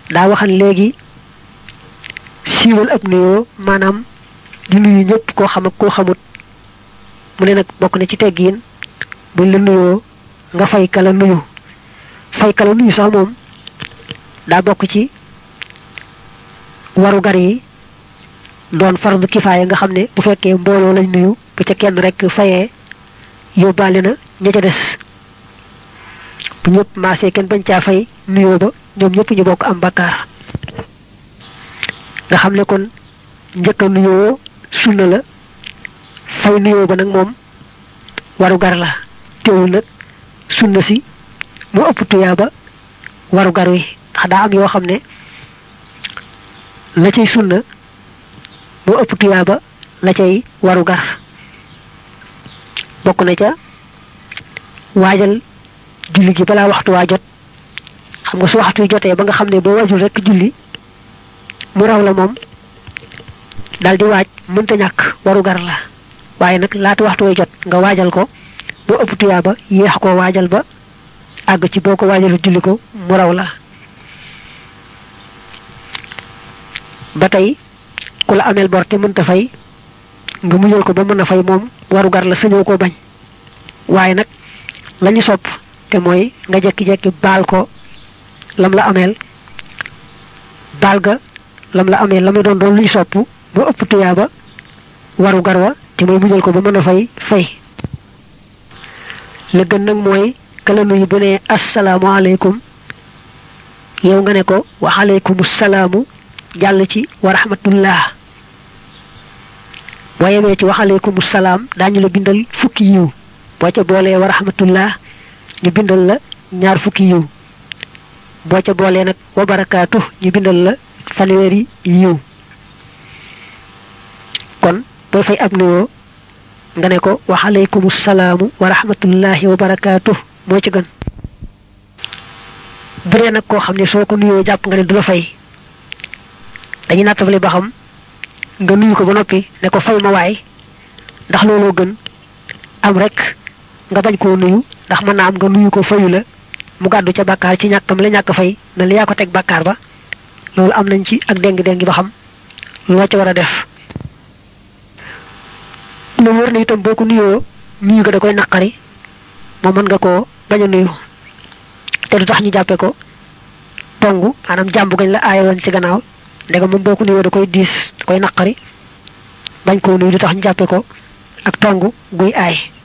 daa waxan léegi siiwal ab nuyoo maanaam di nuyu ñëpp koo xam ak koo xamut mu ne nag bokk na ci teggiin buñ la nuyoo nga fay kala nuyu fay kala nuyu sax moom daa bokk ci waru gar yi doon fardu kifaaya nga xam ne bu fekkee mbooloo lañ nuyu bu ca kenn rek fayee yóbbaale na ña ca des bu ñëpp maasee kenn bañ caa fay nuyoo ba ñoom ñëpp ñu bokk am bakkaar nga xam ne kon njëkk a nuyoo sunna la fay nuyoo ba nag moom waru gar la teewul nag sunna si mu ëpp tuyaaba waru gar wi ndax daa am yoo xam ne la cay sunna mu ëpp tuyaaba la cay waru gar bokk na ca waajal julli gi balaa waxtu waa jot xam nga su waxtu wi jotee ba nga xam ne boo waajul rek julli mu raw la moom daal di waaj mënta ñàkk waru gar la waaye nag laata waxtu way jot nga waajal ko boo ëpp tuyaaba yéex ko waajal ba àgg ci boo ko waajalu julli ko mu raw la ba tey ku la ameel bor te mënta fay nga muñal ko ba mën a fay moom waru gar la sañoo ko bañ waaye nag lañu sopp te mooy nga jekki-jekki baal ko lam la ameel baal ga lam la ameel la muy doon doon luy sopp ba ëpp tuyaaba waru gar wa te mooy muñal ko ba mën a fay fay la gën nag mooy kala nuyu bu ne asalaamaaleykum yow nga ne ko wa aleykum salaamu jàll ci wa rahmatullah boo yemee ci wa aleykum salaam daañu la bindal fukki yiw boo ca boolee wa rahmatullah ñu bindal la ñaar fukki yiw boo ca boolee nag wa barakaatu ñu bindal la fanweeri yiw kon booy fay ab nuyoo nga ne ko wa aleykum salaamu wa rahmatullahi wa barakaatu moo ci gën bu dee nag koo xam ne soo ko nuyoo jàpp nga ne du la fay dañuy nattable ba xam nga nuyu ko ba noppi ne ko fay ma waay ndax looloo gën am rek nga bañ koo nuyu ndax mën naa am nga nuyu ko fayu la mu gàddu ca bàkkaar ci ñàkkam la ñàkk fay na la yaa ko teg bàkkaar ba loolu am nañ ci ak déng-déng ba xam loo ca war a def lu wër na itam boo ko nuyoo nuyu ko da koy naqari moom mën nga koo bañ a nuyu te du tax ñu jàppe ko tongu maanaam jàmbu gañ la aaye woon ci gannaaw ndegam moom boo ko nuyoo da koy diis da koy naqari bañ koo nuyu du tax ñu jàppe ko ak tongu guy aay